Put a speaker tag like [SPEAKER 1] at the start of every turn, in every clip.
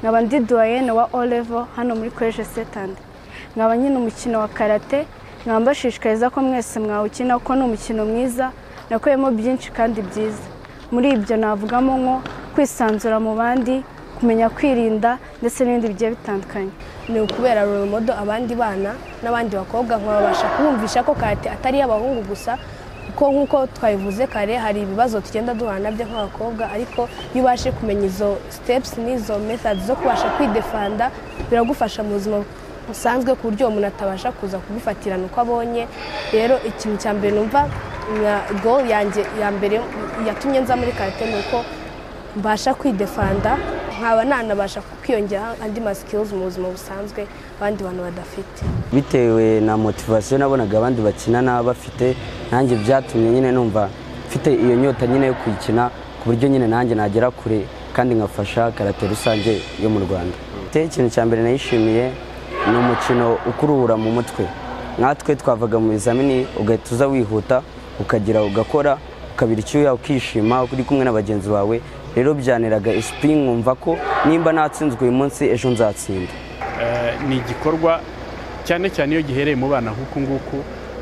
[SPEAKER 1] nkaba ndi duwayene wa o level hano muri koleje setandi nkaba nyine umukino wa karate nkaba mbashishikariza ko mwese mwawukina kuko ni umukino mwiza nakuyemo byinshi kandi byiza muri ibyo navugamo nko kwisanzura mu bandi kumenya kwirinda ndetse n'ibindi bigiye bitandukanye
[SPEAKER 2] ni ukubera modo abandi bana n'abandi bakobwa nkababasha kubumvisha ko karate atari iy'abahungu gusa kuko nk'uko twabivuze kare hari ibibazo tugenda duhura nabyo nk'abakobwa ariko iyo ubashe kumenya izo steps n'izo methods zo kubasha kwidefanda biragufasha mu buzima busanzwe ku buryo umuntu atabasha kuza kubifatirana uko abonye rero ikintu cya mbere numva nka goal yanjye ya mbere yatumye nza muri karate ni uko mbasha kwidefanda nkaba nanabasha kwiyongera andi ma skills mu buzima busanzwe abandi bantu badafite
[SPEAKER 3] bitewe na motivasiyo nabonaga abandi bakina naba bafite nanjye byatumye nyine numva mfite iyo nyota nyine yo kuyikina ku buryo nyine nanjye nagera kure kandi ngafasha karate rusange yo mu rwanda Te, ikintu cya mbere nayishimiye ni umukino ukuruhura mu mutwe nkatwe twavaga mu bizamini ugahita uza wihuta ukagira ugakora ukabira icyuya ukishima uri kumwe na bagenzi bawe rero byaniraga esipi nkumva ko nimba natsinzwe uyu munsi ejo nzatsinda
[SPEAKER 4] Eh, ni igikorwa cyane cyane iyo gihereye mu bana nk'uku nguku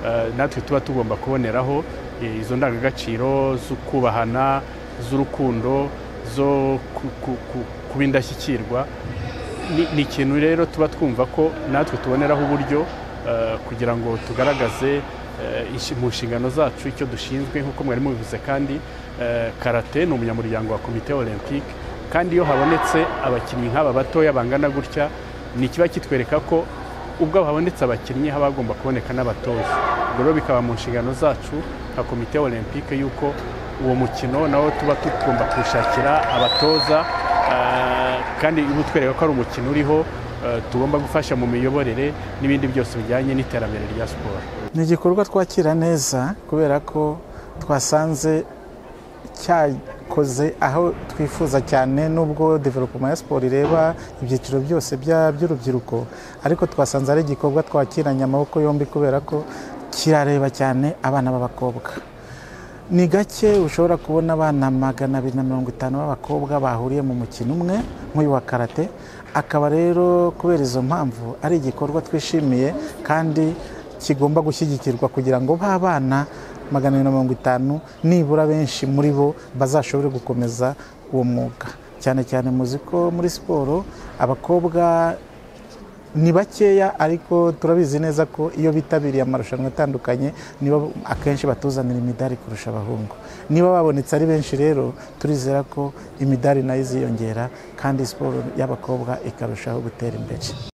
[SPEAKER 4] eh, natwe tuba tugomba kuboneraho eh, izo ndangagaciro zo kubahana z'urukundo zo ku- ku- ku- kuba indashyikirwa Ni- ni ikintu rero tuba twumva ko natwe tuboneraho uburyo eh, kugira ngo tugaragaze eh, inshi- mu nshingano zacu icyo dushinzwe nk'uko mwari mubivuze kandi eh, karate ni umunyamuryango wa komite olympique kandi iyo habonetse abakinnyi nk'aba batoya bangana gutya ni ikiba kitwereka ko ubwo habonetse abakinnyi haba hagomba kuboneka n'abatoza ubwo rero bikaba mu nshingano zacu nka komite olympique y'uko uwo mukino nawo tuba tugomba kuwushakira abatoza eh, kandi uba utwereka ko ari umukino uriho eh, tugomba gufasha mu miyoborere n'ibindi byose bijyanye n'iterambere rya siporo
[SPEAKER 5] ni igikorwa twakira neza kubera ko twasanze cyakoze aho twifuza cyane nubwo development ya siporo ireba ibyiciro byose bya- by'urubyiruko ariko twasanze ari igikorwa twakiranye amaboko yombi kubera ko kirareba cyane abana b'abakobwa ni gake ushobora kubona abana magana abiri na mirongo itanu b'abakobwa bahuriye mu mukino umwe nk'uyu wa karate akaba rero kubera izo mpamvu ari igikorwa twishimiye kandi kigomba gushyigikirwa kugira ngo ba bana magana abiri na mirongo itanu nibura benshi muri bo bazashobore gukomeza uwo mwuga cyane cyane muzi ko muri siporo abakobwa ni bakeya ariko turabizi neza ko iyo bitabiriye amarushanwa atandukanye nibo akenshi batuzanira imidari kurusha abahungu niba babonetse ari benshi rero turizera ko imidari nayo iziyongera kandi siporo y'abakobwa ikarushaho gutera imbere